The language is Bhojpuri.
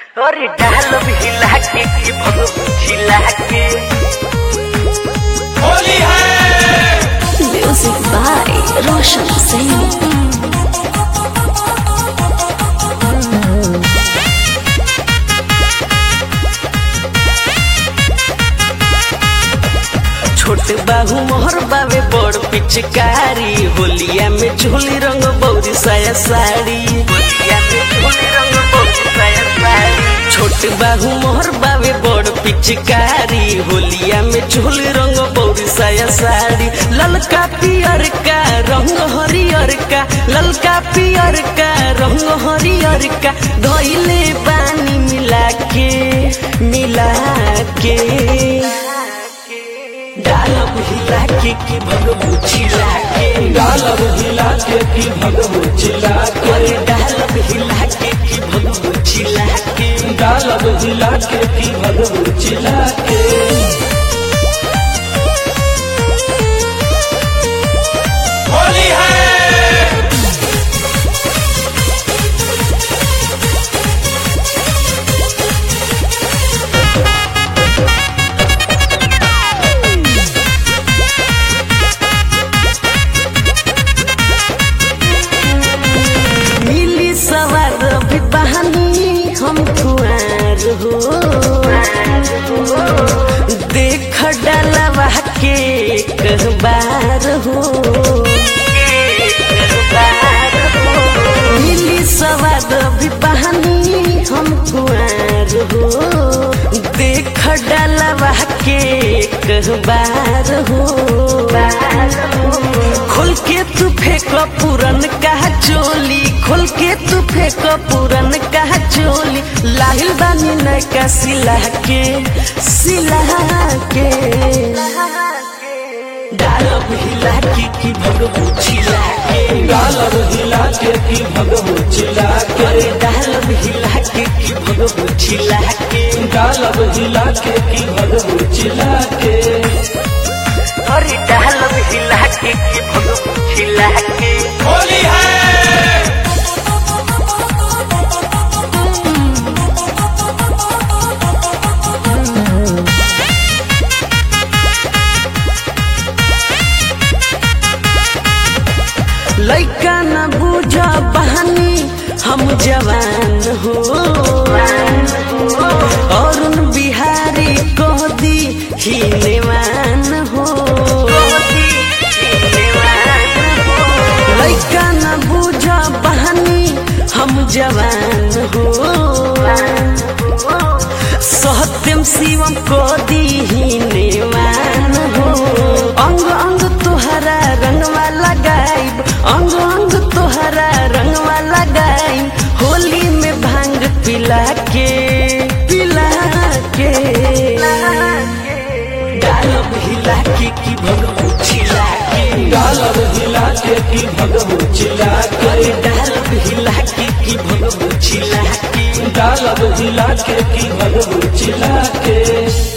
और डाल भी हिला के कि भगव झिला के होली है Music by Roshan Singh. छोट बाहू मोहर बावे बड़ पिचकारी होलिया में झोली रंग बौरी साया साड़ी होलिया में झोली रंग बौरी साया साड़ी छोट बाहू मोहर बावे बड़ पिचकारी होलिया में झोली रंग बौरी साया साड़ी ललका पियर का रंग हरियर का ललका पियर का रंग हरियर का धइले पानी मिला के मिला के डालब हिला के कि भगवू चिला के डालब हिला के की भगवू चिल्ला के अरे डालब हिला के कि भगवू चिला के डालब हिला के की भगवू चिल्ला के होली है मिली सवार भी बहानी हम कुआर हो देख डलवा के एक बार हो मिली सवार भी बहानी हम कुआर हो देख डलवा के एक बार हो खोल के तू फेंक पूरन का चोली खोल के तू फेंक पूरन का चोली लाहिल बानी नैका सिला के सिला के डालब हिला के कि भगवू छिला के डालब हिला के की भगवू चिल्ला के अरे डालब हिला के कि भगवू छिला के डालब हिला के की भगवू चिल्ला के अरे डालब हिला के कि भगवू छिला के होली है लैका न बुझ बहानी हम जवान हो अरुण बिहारी कह दी हिनेवान हो लैका न बुझ बहानी हम जवान हो सत्यम शिवम को दी हिनेवान हो अंग अंग तोहरा रंगवा लगाइब अंग अंग तोहरा रंगवा लगाइब होली में भांग पिला के पिला के डालब हिला के कि भगवू छिला के डालब हिला के की भगवू चिल्ला के अरे डालब हिला के कि भगवू छिला के डालब हिला के की भगवू चिल्ला के